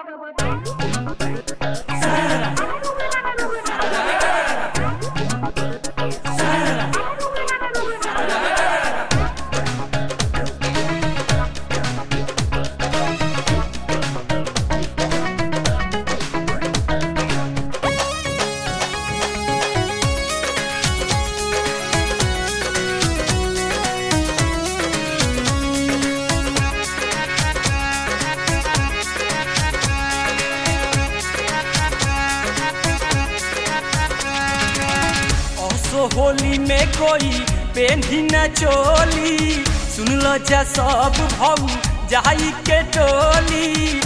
असो होली में कोई पेन्ही न चोली सुन लो जा सब भऊ जाई के टोली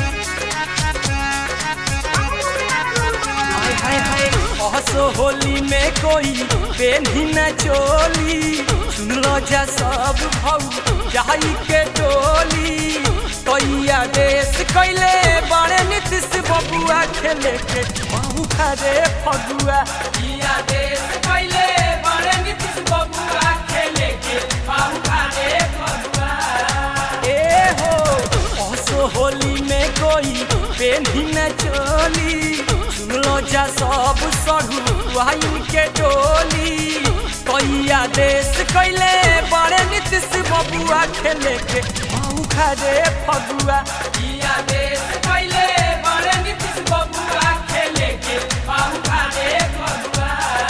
हाय हाय हाय असो होली में कोई पेन्ही न चोली सुन लो जा सब भऊ जाई के टोली कैया देश कैले बड़े नीतीश बबुआ खेले के बाबू खरे फगुआ किया देश कैले बड़े नीतीश बबुआ खेले के बाबू खरे फगुआ ए हो असो होली में कोई पेन्ही न चोली सुन लो जा सब सढ़ू वाइन के टोली कैया देश कैले बड़े नीतीश बबुआ खेले के बाबू खरे फगुआ किया देश कैले बड़े नीतीश बबुआ खेले के बाबू खरे फगुआ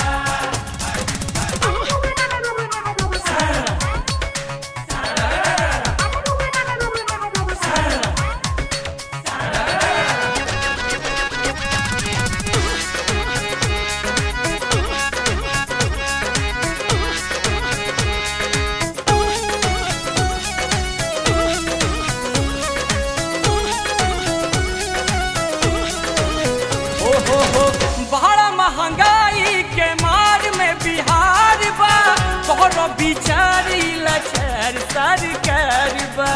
ओ हो हो बड़ा महंगाई के मार में बिहार बा तोहर बिचारी लचार सरकार बा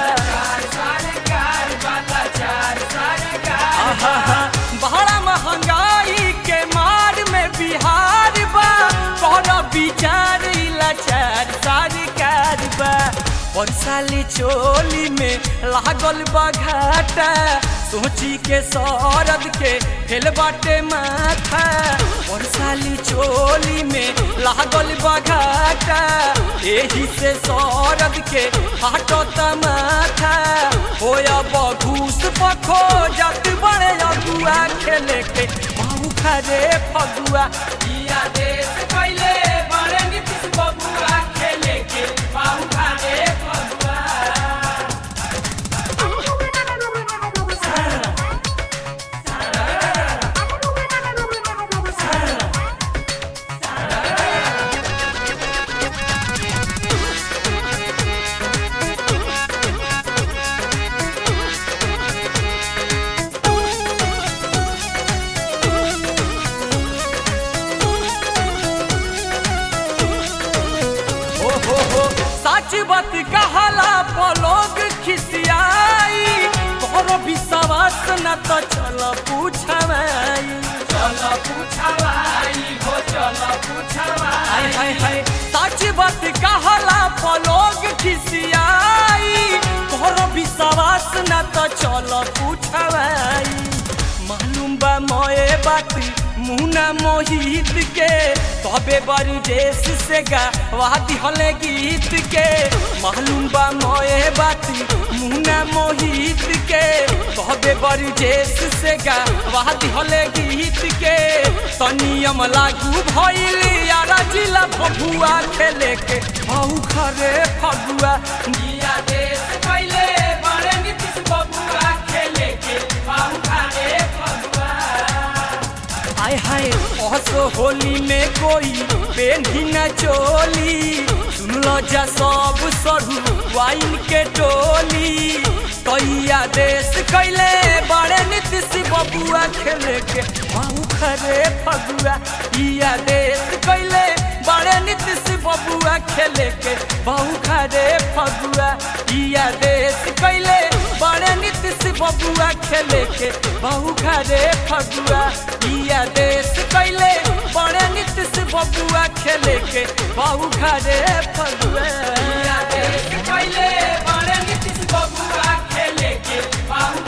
आहा, बड़ा महंगाई के मार में बिहार बा तोहर बिचारी लचार सरकार बा परसाली चोली में लागल बा घाटा सोची के सौरद के फेल बाटे माथा परसाली चोली में लागल बा घाटा एही से सौरद के हाटो माथा होया बघूस पखो जात बड़े अगुआ खेले के बाबू खरे फगुआ किया देश कैले बड़े नीतीश बबुआ खेले के बाबू खरे फगुआ हो हो हो सच बात कहला पलोग खिसियाई तोहरो विश्वास न तो चल पूछवाई चल पूछवाई हो चल पूछवाई हाय हाय हाय सच बात कहला पलोग खिसियाई तोहरो विश्वास न तो चल पूछवाई मालूम बा मोए बात मुना मोहित के तबे बड़ी देश से गा वादी हले गीत के मालूम बा मोए बात मुना मोहित के तबे बड़ी देश से गा वादी हले गीत के तनियम लागू भइल यारा जिला भभुआ खेले के बहु खरे फगुआ जिया देश कैले बड़े नीतीश बबुआ खेले के बहु खरे फगुआ हाय हाय असो होली में कोई पेन्ही न चोली सुन लो जा सब सरू वाइन के टोली कैया देश कैले बड़े नीतीश बबुआ खेले के बाबू खरे फगुआ इया देश कैले बड़े नीतीश बबुआ खेले के बाबू खरे फगुआ इया देश कैले बड़े नीतीश बबुआ खेले के बाबू खरे फगुआ इया देश कैले बड़े नीतीश बबुआ खेले के बाबू खरे फगुआ इया देश कैले बड़े नीतीश बबुआ खेले के बाबू